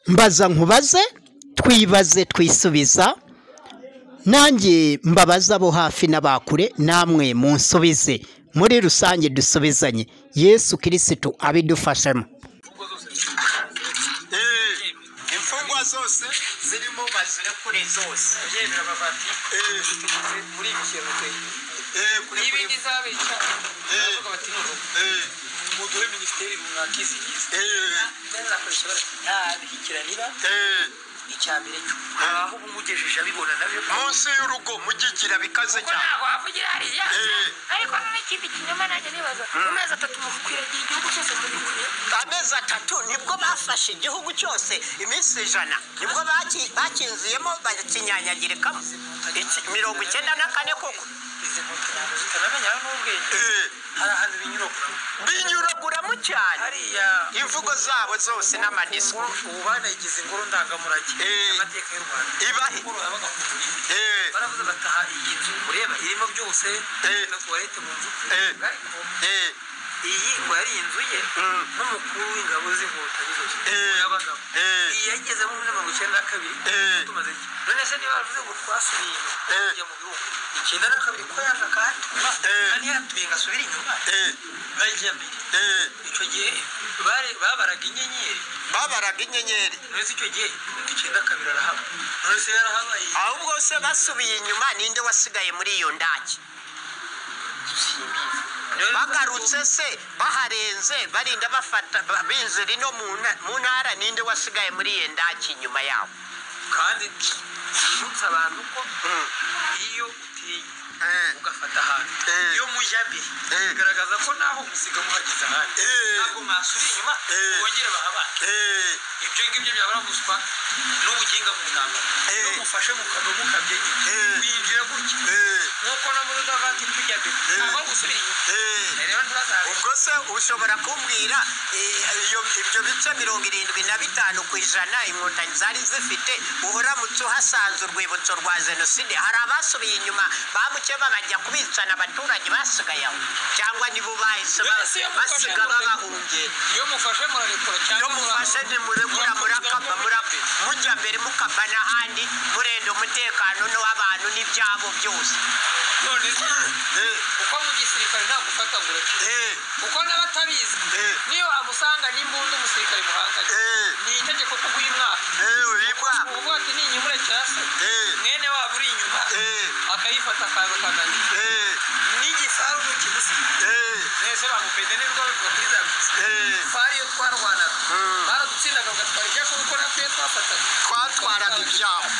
mbaza nkubaze twibaze twisubiza nanjye mbabaze abo hafi n'abakure namwe munsubize muri rusange dusubizanye yesu kirisitu abidufashemo imfungwa zose zirimo bazirekure zose yemera abavati muri iki kintu pe Eh, kuri- niba kuri- indi zabica baravuga bati ni urugo eh, muduhe minisiteri runaka izigize eh, bazakoresha bara- nta bikiranira eh. icya mbere cyo aho umugejeje abibona nabyo munsi y'urugo mugigira bikaze ko cyane ntabwo wavugira hariya Eh. ariko n'ikindi kinyoma nanjye nibaza mu mezi atatu mukwiragiye igihugu cyose mugikwiye amezi atatu nibwo bafashe igihugu cyose iminsi ijana nibwo baki- bakinziyemo bakinyanyagirikamo Iki- mirongo icyenda na kane koko izi nkotanyi ntabwo zitanamenya n'ubwenge Eh, hari ahantu binyuraguramo binyuraguramo cyane hariya imvugo zabo zose n'amadisiko ubu banayigize ingoro ndangamurage Eh. amateka y'u rwanda Ibahe. Ingoro yabaga ku Rulindo. eh, baravuze bataha iyi nzu ureba irimo byose Eh. na tuwarete mu nzu Eh. ariko eh, iyi ngo yari inzu ye Mm. n'umukuru w'ingabo z'inkotanyi zose Eh. yabagamo Eh. iyi yagezemo muri mirongo icyenda na kabiri Eh. tumaze iki none se niba bavuze ngo twasubiye inyuma Eh. tujya mu birunga icyenda na kabiri ko yaje akahatuba Eh. kandi yatuye ngo asubire inyuma eh, bajya mbere eh. icyo gihe bare- babaraga inyenyeri babaraga inyenyeri none se icyo gihe icyenda kabiri arahaba none se yarahabaye ahubwo se basubiye inyuma ninde wasigaye muri iyo ndake Rero- bagarutse se baharenze barinda bafata ba- binzira ino mu nta- mu ntara ninde wasigaye muri iyo ndake inyuma yabo kandi yibutsa abantu ko iyo utiye Eh. ugafata ahantu Eh. iyo mujya mbere Eh. bigaragaza ko naho musiga muhageze ahandi Eh. ntabwo mwasubira inyuma Eh. wongere bahabane Eh, ibyo ngibyo byabura guswa n'ubuginga mu ntambara Eh. iyo mufashe mukaga mukabye Eh. binjira gutya eh, nk'uko no muri udavati tujya mbere ntabwo gusubira inyuma eh. rero ntibazabe ubwo se ushobora kumbwira eh, iyo- ibyo bice mirongo irindwi na bitanu ku ijana inkotanyi zari zifite uburamutse uhasanze urwibutso rwa jenoside hari abasubiye inyuma bamukeba bajya kubicana abaturage basigaye aho cyangwa nibo bahise ba- Mbese iyo mufashe basiga murare- babahungiye iyo mufashe murarekura cyangwa iyo mufashe ntimurekura murakaba muraka mujya mbere mukava n'ahandi murenda umutekano n'uw'abantu n'ibyabo byose none se uko mu gisirikare ntabwo ufata ngo ureke kuko n'abatabizi Eh. niyo amusanga n'imbunda umusirikare muhanganye Eh. ni itegeko ko uguha umwaka Eh, uyu mwaka. uvuga ati ni inyuma urya se Eh. mwene wabo uri inyuma Eh. akayifata akabakandanya Eh, n'igisaru kibisi eh, mwese bamupede nibwo bivuga kuri za bisi eh. fari iyo twarwanaga baradutsindaga bagatwara ibyacu kuko natwe iyo twafataga twatwaraga ibyabo